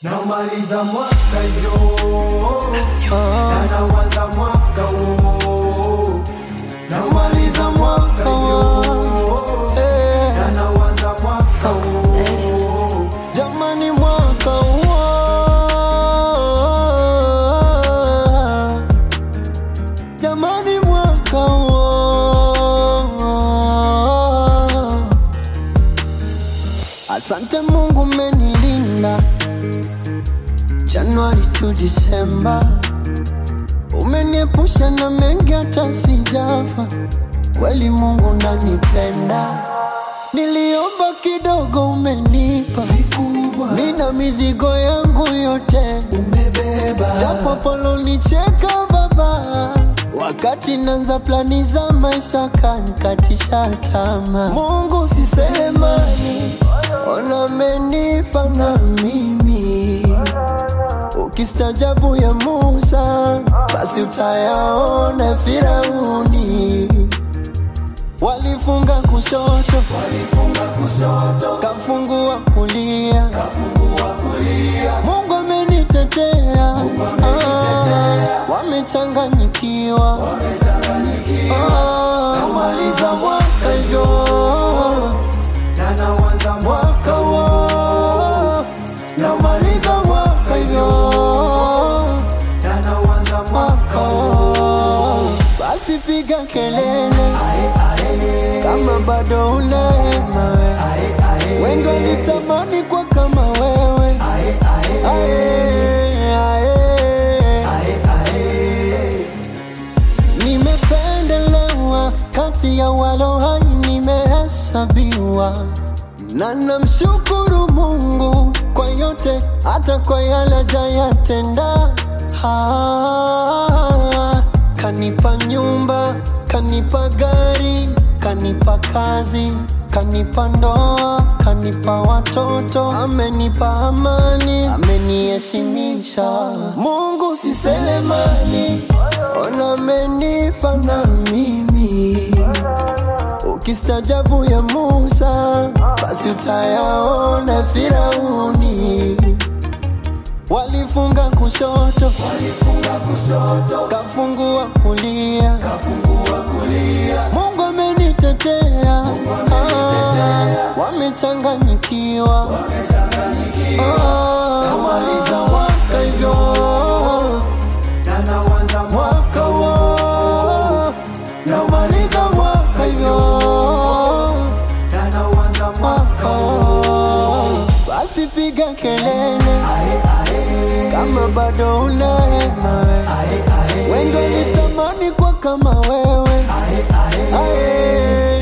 Namaliza mwaka hivyo na nawaza mwaka huo. Namaliza mwaka hivyo na nawaza mwaka huo. Jamani, mwaka huo, jamani, mwaka huo. Asante Mungu umenilinda Januari tu Disemba, umeniepusha na mengi hata sijafa. Kweli Mungu nanipenda, niliomba kidogo umenipa Vikubwa Nina mizigo yangu yote, umebeba japo polonicheka baba, wakati nanza plani za maisha kanikatisha tama. Mungu si Selemani, ona amenipa na mimi. Ukistajabu ya Musa, basi utayaona Firauni. Walifunga kushoto, walifunga kushoto kafungua kulia kafungua kulia Mungu amenitetea, Ah, wamechanganyikiwa, wamechanganyikiwa Ah, namaliza mwaka hivyo, na nawaza mwaka huo, namaliza mwaka hivyo, na nawaza mwaka mwaka huo. Basi piga kelele Ae, ae, kama bado unahema we, ae, ae, wengi walitamani kwa kama wewe, ae, ae, ae, ae. ae, ae. Nimependelewa kati ya walo hai, nimehesabiwa na namshukuru Mungu kwa yote, hata kwa yale hajayatenda. Ah, Kanipa nyumba, kanipa gari, kanipa kazi, kanipa ndoa, kanipa watoto, amenipa amani, ameniheshimisha. Mungu si Selemani, ona amenipa na mimi. Ukistajabu ya Musa, basi utayaona Firauni. Walifunga kushoto, walifunga kushoto kafungua kulia. kafungua kulia Mungu amenitetea, Ah, wamechanganyikiwa, wamechanganyikiwa Ah, namaliza mwaka hivyo, na nawaza mwaka huo, namaliza mwaka hivyo, na nawaza mwaka mwaka huo. Basi piga kelele ae, ae, kama bado unahema we, ae, ae, wengi walitamani kwa kama wewe, ae, ae, ae,